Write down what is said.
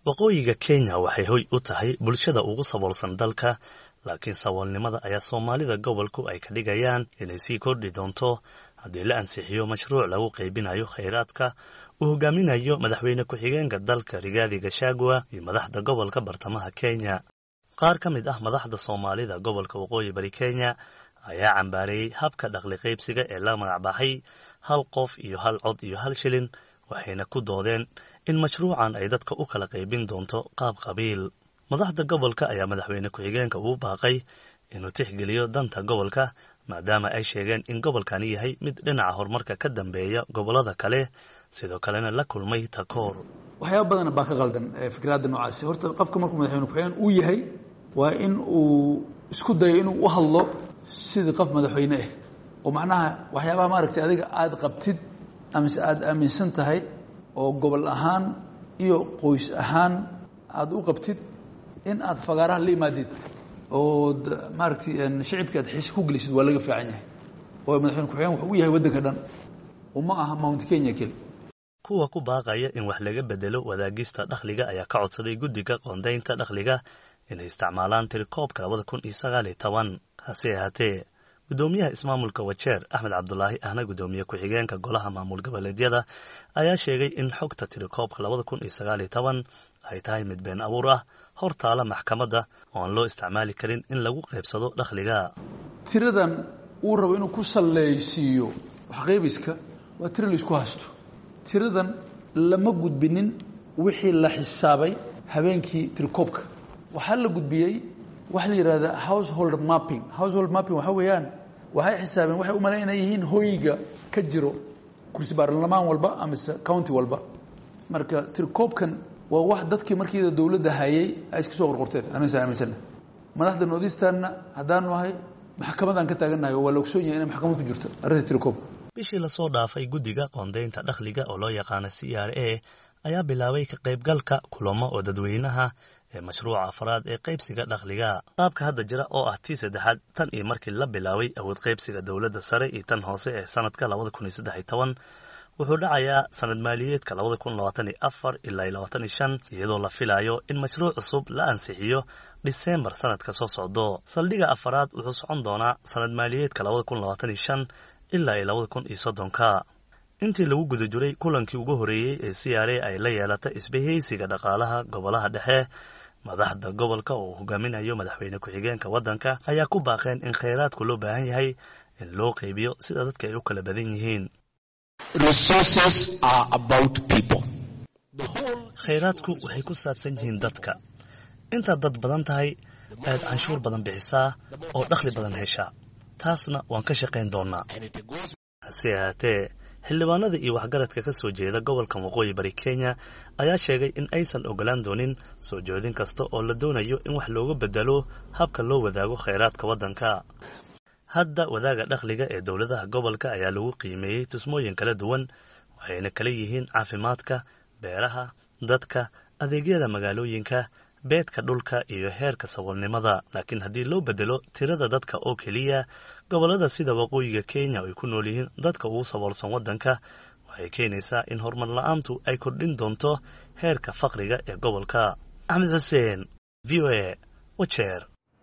waqooyiga kenya waxay hoy u tahay bulshada ugu saboolsan dalka laakiin saboolnimada ayaa soomaalida gobolku ay ka dhigayaan inay sii kordhi doonto haddii la ansixiyo mashruuc lagu qaybinayo khayraadka uu hogaaminayo madaxweyne ku-xigeenka dalka rigaadi gashagua iyo madaxda gobolka bartamaha kenya qaar ka mid ah madaxda soomaalida gobolka waqooyi bari kenya ayaa cambaareeyey habka dhaqli qaybsiga ee la magacbaxay hal qof iyo hal cod iyo hal shilin waxayna ku doodeen in mashruucan ay dadka u kala qaybin doonto qaab qabiil madaxda gobolka ayaa madaxweyne ku-xigeenka ugu baaqay inuu tixgeliyo danta gobolka maadaama ay sheegeen in gobolkani yahay mid dhinaca horumarka ka dambeeya gobollada kale sidoo kalena la kulmay takoor waxyaaba badan baa ka qaldan fikraadda noocaasi horta qofka markuu madaxweyne ku-xigeen uu yahay waa in uu isku dayo inuu u hadlo sidii qof madaxweyne ah oo macnaha waxyaabaha maaragtay adiga aada qabtid amise aada aaminsan tahay oo gobol ahaan iyo qoys ahaan aada u qabtid in aad fagaaraha la imaadid ood maaragtay shicibka aad xiise ku gelisid waa laga fiican yahay oo madaxweyne ku-xigeen wuxuu u yahay waddanka dhan uma aha mount kenya keli kuwa ku baaqaya in wax laga bedelo wadaagista dakhliga ayaa ka codsaday guddiga qoondaynta dakhliga inay isticmaalaan tirikoobka labada kun iyo sagaal iyo toban hase ahaatee guddoomiyaha ismaamulka wajeer axmed cabdulaahi ahna guddoomiye ku-xigeenka golaha maamul goboleedyada ayaa sheegay in xogta tirikoobka labada kun iyo sagaal iyo toban ay tahay mid been abuur ah hor taala maxkamadda oo aan loo isticmaali karin in lagu qaybsado dakhliga tiradan uu rabo inuu ku sallaysiiyo waxqaybiska waa tiro laisku haysto tiradan lama gudbinin wixii la xisaabay habeenkii tirikoobka waxaa la gudbiyey waxa la yidhahda household mapping household mapping waxaa weeyaan waxay xisaabeen waxay u malayn inay yihiin hoyga ka jiro kursi baarlamaan walba amise county walba marka tirikoobkan waa wax dadkii markiida dowladda hayay ay iska soo qorqorteen anasa aaminsana madaxda northeasternna haddaanu ahay maxkamadaan ka taagannahay oo waa la ogsoon yahay inay maxkamad ku jirto arrinta tirikoobka bishii lasoo dhaafay guddiga qoondaynta dakhliga oo loo yaqaana c r a ayaa bilaabay ka qaybgalka kulamo oo dadweynaha ee mashruuca afraad ee qaybsiga dakhliga qaabka hadda jira oo ah tii saddexaad tan iyo markii la bilaabay awood qaybsiga dowladda sare iyo tan hoose ee sanadka labada kun iyo saddex iyo toban wuxuu dhacayaa sanad maaliyeedka labada kun labaatan iyo afar ilaa iyo labaatan iyo shan iyadoo la filayo in mashruuc cusub la ansixiyo dhiseembar sanadka soo socdo saldhiga afaraad wuxuu socon doonaa sanad maaliyeedka labada kun labaatan iyo shan ilaa iyo labada kun iyo soddonka intii lagu guda jiray kulankii ugu horreeyey ee c r a ay la yeelatay isbahaysiga dhaqaalaha gobolaha dhexe madaxda gobolka oo uu hogaaminayo madaxweyne ku-xigeenka waddanka ayaa ku baaqeen in khayraadku loo baahan yahay in loo qaybiyo sida dadka ay u kala badan yihiin khayraadku waxay ku saabsan yihiin dadka intaad dad badan tahay ayaad canshuur badan bixisaa oo dakhli badan heshaa taasna waan ka shaqayn doonaa hase ahaatee xildhibaanada iyo waxgaradka ka soo jeeda gobolkan waqooyi bari kenya ayaa sheegay in aysan ogolaan doonin soo jeedin kasta oo la doonayo in wax looga bedelo habka loo wadaago khayraadka waddanka hadda wadaaga dakhliga ee dowladaha gobolka ayaa lagu qiimeeyey tusmooyin kala duwan waxayna kala yihiin caafimaadka beeraha dadka adeegyada magaalooyinka beedka dhulka iyo heerka saboolnimada laakiin haddii loo bedelo tirada dadka oo keliya gobollada sida waqooyiga kenya ay ku nool yihiin dadka ugu saboolsan waddanka waxay keenaysaa in horumar la-aantu ay kordhin doonto heerka faqriga ee gobolka axmed xuseen v o a wajeer